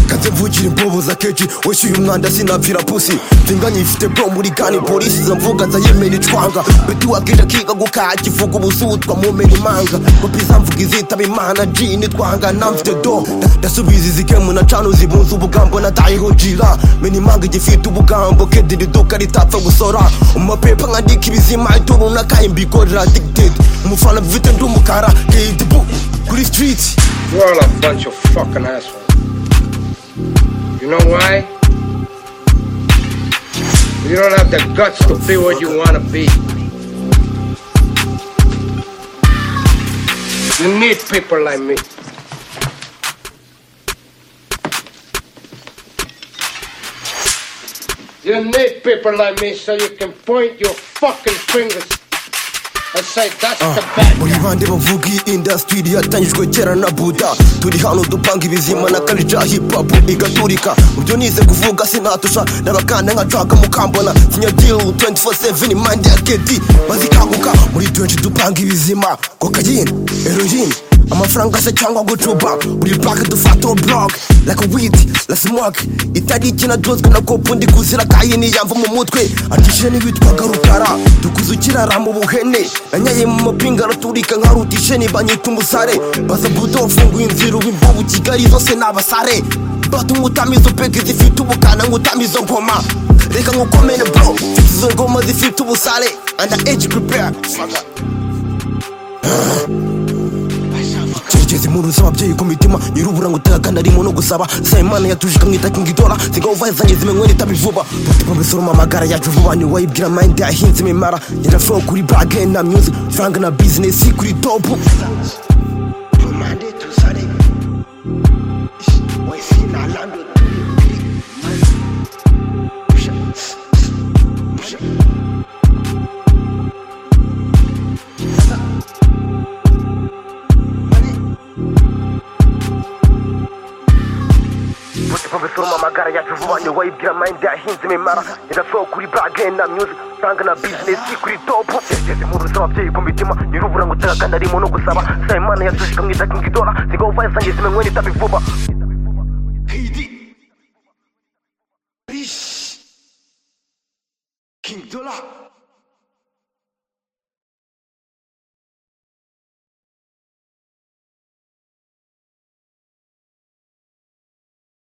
kaze mvugire imboboza keji wishyuye umwanda sinapfira pusi tinganye ifite bro muri gani polisi izo mvuga zayemera icwanga beti wakija kiga gukaki ivuga ubusutwa mumera imanga kopi zamvuga izitaba imana jini twangana mfite do nda- ndasubiza izi gemu na cano zibunze ubugambo natayeho jira mena imanga igifite ubugambo kediri iduka ritapfa gusora umapepa nkandika ibizima ito runaka imbikorera dicted umufana bifite ndi umukara kedi bu kuri street You're all a bunch of fucking assholes. You know why? You don't have the guts to be what you want to be. You need people like me. You need people like me so you can point your fucking fingers and say, that's the bad muri bande bavuga iyi indasitiri yatangijwe kera na buda turi hano dupanga ibizima na karija hipapu igaturika mu byo nize kuvuga sinatusha n'abakanda nkacaka mukambona kinyagiro 24/7 imande ya kedi bazikanguka muri 20 dupanga ibizima kokayine heroine amafaranga se cyangwa gucuba buri pake dufata blog like a weed la smoke itari ikina dozwe na kopu ndi kuzira kayini yamva mu mutwe atishije n'ibitwaga rukara dukuze ukirara mu buhene nanyaye mu mapinga araturika nka rutisheni banyita umusare baza budo ufunguye inzira ubu imvubu kigali zose ni abasare bata umutamizo peke zifite ubukana nk'utamizo ngoma reka nkukomere bro mfite izo ngoma zifite ubusare under age prepare Fuck. Cyerekeze impundu z'ababyeyi ku mitima nyirubura ngo utagana arimo no gusaba sayimana yatujika mwita kingitora zigaho uvazanye zimenywera itabi vuba mutima bisoroma amagara yacu vuba ni wayibwira mayindi yahinze imimara nyirafuro kuri bage na music franga na bizinesi kuri topu mutima bisoroma amagara yacu vuba ni wayibwira mayindi yahinze imimara nyirafuro kuri bage na music franga na bizinesi kuri topu cyerekeze impundu z'ababyeyi ku mitima nyirubura ngo utagana arimo no gusaba sayimana yatujika mwita kingitora zigaho uvazanye zimenywera itabi vuba